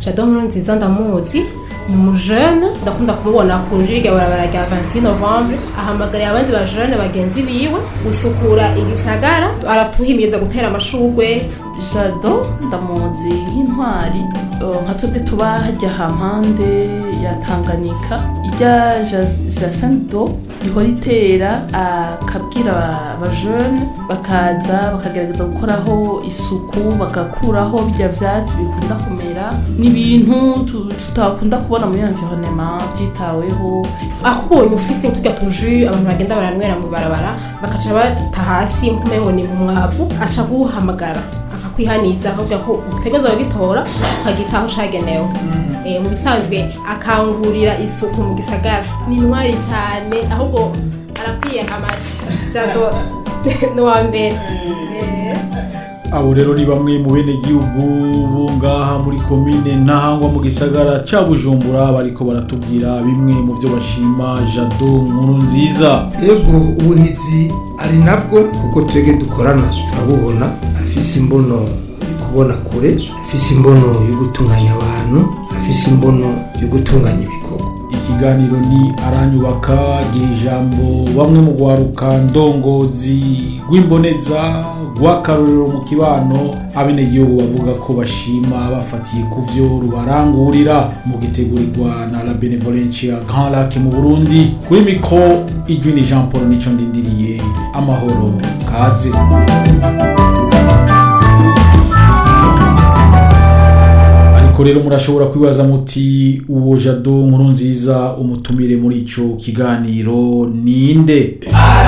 jado nkuru nziza ndamuzi ni umujene ndakunda kumubona ku njirya barabara rya 28 novembre ahamagariye abandi bajene bagenzi biwe gusukura igisagara aratuhimiriza gutera amashurwe jado ndamuzi nk'intwari eh, nka twebwe tuba hajya hampande ya tanganyika ijya jacento ihora itera akabwira abajene bakaza bakagerageza gukoraho isuku bagakuraho bijya vyatsi bikunda kumera n'ibintu tu- tutakunda kubona muri environnement byitaweho akubonye ufise turya tuju abantu bagenda baranywera mu barabara bakaca bata hasi nkumengo ni umwavu aca guhamagara akakwihaniza akakubwira ko utegerezwa kugitora ukagitaho cagenewe Eh, mu bisanzwe akangurira isuku mu gisagara ni intwari cyane ahubwo arakwiye amashi jado ni uwa mbere Eh. abo rero ni bamwe mu bene gihugu bo ngaha muri komine ntahangwa mu gisagara ca bujumbura bariko baratubwira bimwe mu byo bashima jado nkuru nziza yego ubuhizi ari nabwo kuko twebwe dukorana turabubona afise imbono yo kubona kure afise imbono yo gutunganya abantu afise imbono yo gutunganya ibikorwa ikiganiro ni aranyubaka giha ijambo bamwe mu rwaruka ndongozi rw'imboneza rw'akarorero mu kibano abenegihugu bavuga ko bashima bafatiye ku vyo rubarangurira mu gitegurirwa na la benevolencia grand lac mu burundi kuri mikro ijwi ni jean paul nico ndindiriye amahoro kaze ariko rero murashobora kwibaza muti uwo jado nkuru nziza umutumire muri ico kiganiro ninde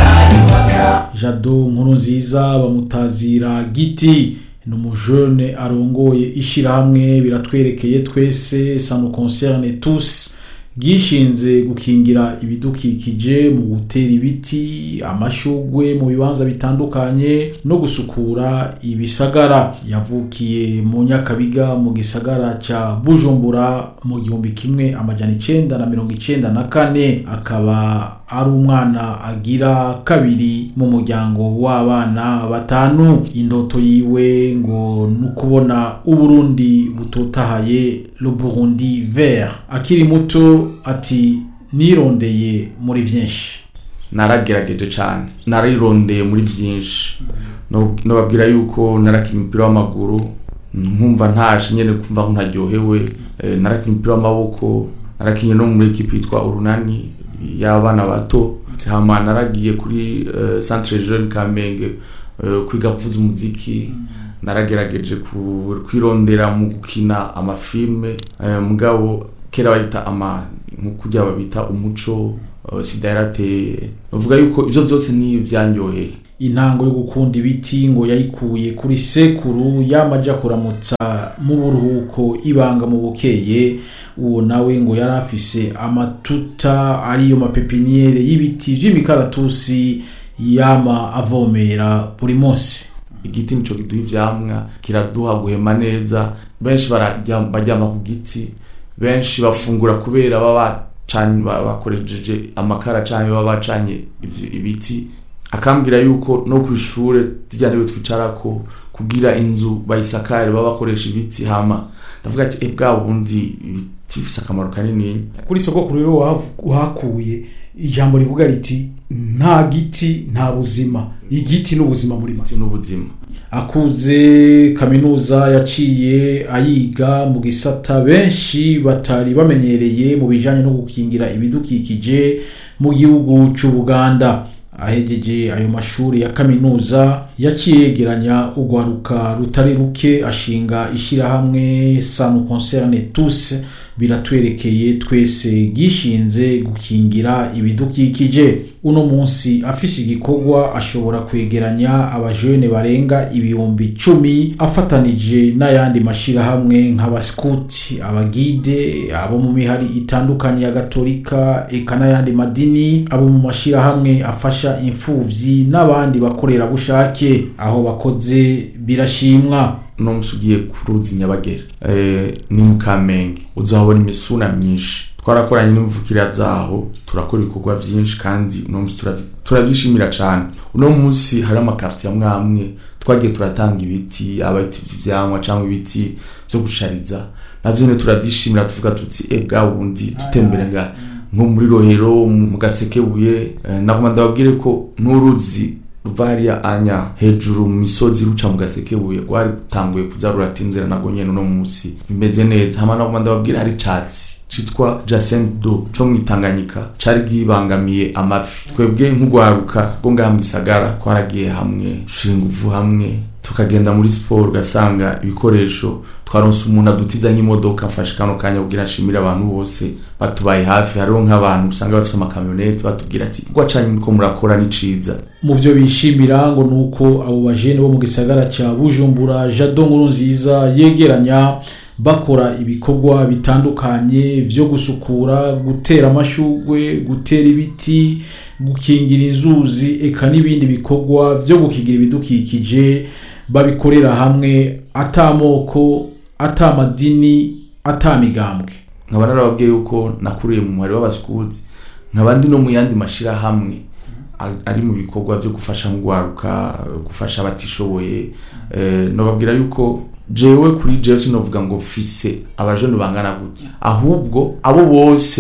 jado nkuru nziza bamutazira giti ni umujene arongoye ishirahamwe biratwerekeye twese ça nous concerne tous bwishinze gukingira ibidukikije mu gutera ibiti amashugwe mu bibanza bitandukanye no gusukura ibisagara yavukiye mu nyakabiga mu gisagara ca bujumbura mu gihumbi kimwe amajana icenda na mirongo icenda na kane akaba ari umwana agira kabiri mu muryango w'abana batanu indoto yiwe ngo ni ukubona uburundi butotahaye le burundi vert akiri muto ati nirondeye muri vyinshi naragerageje cyane narirondeye muri byinshi No- nobabwira yuko narakinnye umupira w'amaguru nkumva ntaje nyene kumva ko ntaryohewe Eh, narakinnye umupira w'amaboko narakinnye no muri ekipi yitwa urunani y'abana bato hama naragiye kuri eh, centre jeune kamenge eh, kwiga kuvuza umuziki naragerageje ku- kwirondera mu gukina amafilme eh, mugabo kera bayita ama nk'ukurya babita umuco eh, sida yarateye bavuga yuko ivyo vyose ni vyanyoheye intango yo gukunda ibiti ngo yayikuye kuri sekuru yamaja kuramutsa mu buruhuko ibanga mu bukeye uwo nawe ngo yari afise amatuta ariyo mapepiniere y'ibiti vy'imikaratusi yama avomera buri munsi igiti nico kiduha ivyamwa kiraduha guhema neza benshi barajya- baryama ku giti benshi bafungura kubera baba bacanye ba- bakoresheje amakara canke baba bacanye ivyo- ibiti akambwira yuko no ku ishure zirya ntebe twicarako kugira inzu bayisakare baba bakoresha ibiti hama ndavuga ati e bwa bundi ibiti bifise akamaro kanini kuri sogokuru rero wahav- uhakuye ijambo rivuga riti nta giti nta buzima igiti n'ubuzima muri make n'ubuzima akuze kaminuza yaciye ayiga mu gisata benshi batari bamenyereye mu bijanye no gukingira ibidukikije mu gihugu c'ubuganda ahegeje ayo mashuri ya kaminuza yaciye yegeranya urwaruka rutari ruke ashinga ishirahamwe sanu concerne tous biratwerekeye twese gishinze gukingira ibidukikije uno munsi afise igikorwa ashobora kwegeranya abajene barenga ibihumbi cumi afatanije n'ayandi mashirahamwe nk'abaskuti abagide abo mu mihari itandukanye ya gatolika eka n'ayandi madini abo mu mashirahamwe afasha imfuvyi n'abandi bakorerabushake aho bakoze birashimwa uno musi ugiye ku ruzi nyabagera eh, ni mu kamenge uzahabona imisuna myinshi twarakoranye n'imvukira zaho turakora ibikorwa vyinshi kandi uno musi turavyi- turavyishimira cane uno musi hari amakarti amwe amwe twagiye turatanga ibiti abati vy'ivyamwa cyangwa ibiti vyo gushariza navyo ne turavyishimira tuvuga tuti e bwa wundi dutembere nga nko muri rohero mu gasekebuye eh, nagoma ndababwire ko n'uruzi ruva hariya anya hejuru mu misozi ruca mu gasekebuye rwari rutanguye kuza ruratinzira nago nyene uno munsi bimeze neza hama nagoma ndababwire hari icatsi citwa Jacent do co mwitanganyika cari gibangamiye amafi twebwe nk'ugwaruka rwo ngaha mu gisagara twaragiye hamwe dushira inguvu hamwe tukagenda muri siporo ugasanga ibikoresho twaronse umuntu adutiza nk'imodoka mfashe kano kanya kugira nshimire abantu bose batubaye hafi hariho nk'abantu usanga bafite amakamyoneti batubwira ati rwa canyu muriko murakora ni ciza mu byo bishimira ngo nuko abo bajene bo mu gisagara ca Bujumbura Jado nkuru nziza yegeranya bakora ibikorwa bitandukanye vyo gusukura gutera amashugwe gutera ibiti gukingira inzuzi eka n'ibindi bikorwa vyo gukigira ibidukikije babikorera hamwe atamoko atamadini atamigambwe nkaba narababwiye yuko nakuriye mu muhari w'abasikuti nkaba ndi no mu yandi mashirahamwe a- ari mu bikorwa byo gufasha ngwaruka gufasha abatishoboye eh, nobabwira yuko jewe kuri jewe sinovuga ngo fise abajone bangana gutya ahubwo abo bose